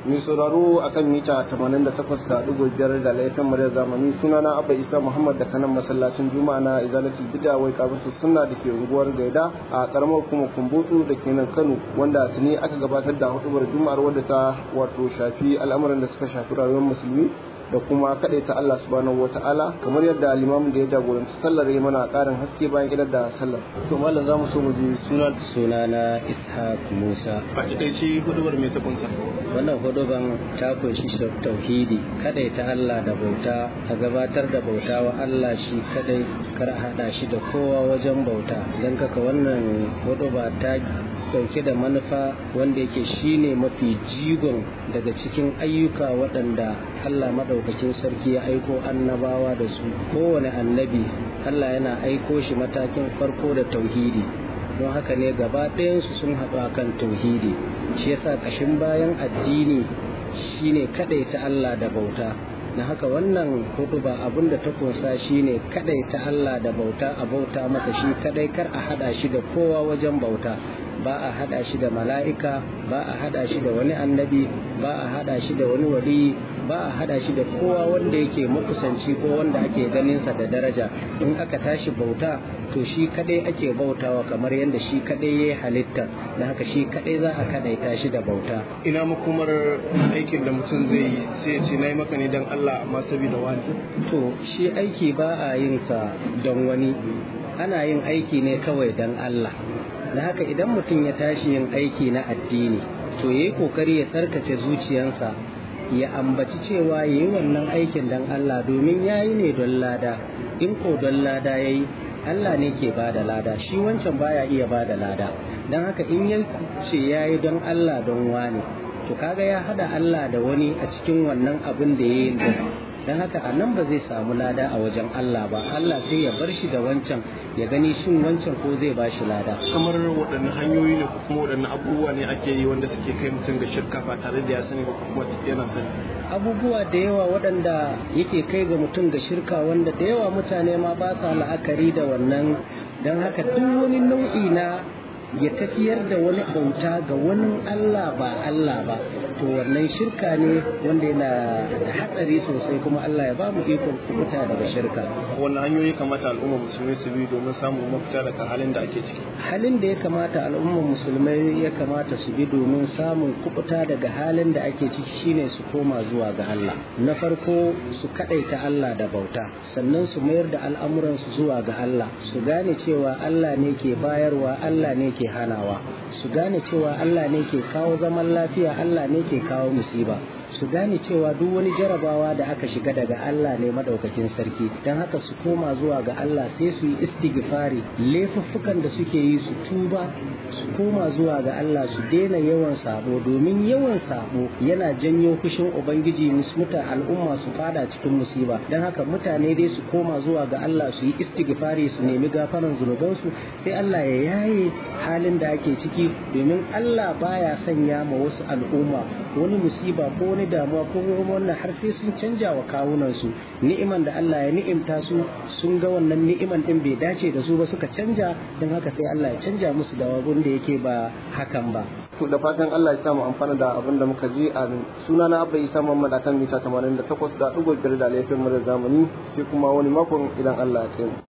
mai sauraro a kan mita 88.5 da laifin muryar zamani sunana abba isa muhammad da kanan masallacin juma'a na izalatul bid'a wai kabatu sunna da ke unguwar gaida a karamar kuma kumbutsu da ke nan kano wanda tuni aka gabatar da hudubar juma'ar wadda ta wato shafi al'amuran da suka shafi rayuwar musulmi da kuma kaɗai ta Allah subhanahu wa ta'ala kamar yadda limamin da ya jagoranci sallar ya mana ƙarin haske bayan gidan da sallar to mallam za mu so mu ji sunan sunana ishaq musa a takaice hudubar mai ta kunsa wannan huduban ta kunshi tauhidi kadai ta Allah da bauta a gabatar da bauta wa Allah shi kadai kar a hada shi da kowa wajen bauta don kaka wannan huduba ta dauke da manufa wanda yake shine mafi jigon daga cikin ayyuka waɗanda Allah maɗaukakin sarki ya aiko annabawa da su kowane annabi Allah yana aiko shi matakin farko da tauhidi don haka ne gaba ɗayansu sun haɗu a kan tauhidi shi yasa ƙashin bayan addini shine kaɗai ta Allah da bauta na haka wannan hudu ba abin da ta kunsa shine kaɗai ta Allah da bauta a bauta masa shi kaɗai kar a haɗa shi da kowa wajen bauta ba a hada shi da mala'ika ba a hada shi da wani annabi ba a hada shi da wani wali ba a hada shi da kowa wanda yake makusanci ko wanda ake ganinsa da daraja in aka tashi bauta to shi kadai ake bautawa kamar yadda shi kadai ya halitta na haka shi kadai za a kadaita shi da bauta ina makomar aikin da mutum zai yi sai ya ce na yi maka ne don Allah amma saboda wani to shi aiki ba a yin sa don wani ana yin aiki ne kawai don Allah da haka idan mutum ya tashi yin aiki na addini to yayi kokari ya tsarkake zuciyarsa ya ambaci cewa yayi wannan aikin dan Allah domin yayi ne don lada in ko don lada yayi Allah ne ke bada lada shi wancan baya iya bada lada dan haka in ya ce yayi don Allah don wani to kaga ya hada Allah da wani a cikin wannan abin da yayi dan haka a nan ba zai samu lada a wajen Allah ba Allah sai ya bar shi da wancan ya gani shin wancan ko zai ba shi lada kamar waɗanne hanyoyi ne ko kuma waɗanne abubuwa ne ake yi wanda suke kai mutum ga shirka ba tare da ya sani ba kuma yana sani abubuwa da yawa waɗanda yake kai ga mutum ga shirka wanda da yawa mutane ma ba sa la'akari da wannan don haka duk wani nau'i na ya tafiyar da wani bauta ga wani Allah ba Allah ba to wannan shirka ne wanda yana da hatsari sosai kuma Allah ya ba mu ikon kubuta daga shirka wannan hanyoyi kamata al'umma musulmai su bi domin samun mafita daga halin da ake ciki halin da ya kamata al'umma musulmai ya kamata su bi domin samun kubuta daga halin da ake ciki shine su koma zuwa ga Allah na farko su kadaita Allah da bauta sannan su mayar da al'amuransu zuwa ga Allah su gane cewa Allah ne ke bayarwa Allah ne ke hanawa su gane cewa Allah ne ke kawo zaman lafiya Allah ne ke kawo musiba su gane cewa duk wani jarabawa da aka shiga daga Allah ne madaukakin sarki don haka su koma zuwa ga Allah sai su yi istighfari laifuffukan da suke yi su tuba su koma zuwa ga Allah su daina yawan sabo domin yawan sabo yana janyo fushin ubangiji muta al'umma su fada cikin musiba don haka mutane dai su koma zuwa ga Allah su yi istighfari su nemi gafaran zunubansu sai Allah ya yaye halin da ake ciki domin Allah baya sanya ma wasu al'umma wani musiba ko wani damuwa ko wannan har sai sun canja wa kawunan su ni'iman da Allah ya ni'imta su sun ga wannan ni'iman din bai dace da su ba suka canja don haka sai Allah ya canja musu da wabun da yake ba hakan ba to da fatan Allah ya samu amfana da abin da muka ji a suna na Abba Isa Muhammad akan mita 88 da ɗigo biyar da laifin mu da zamani sai kuma wani makon idan Allah ya kai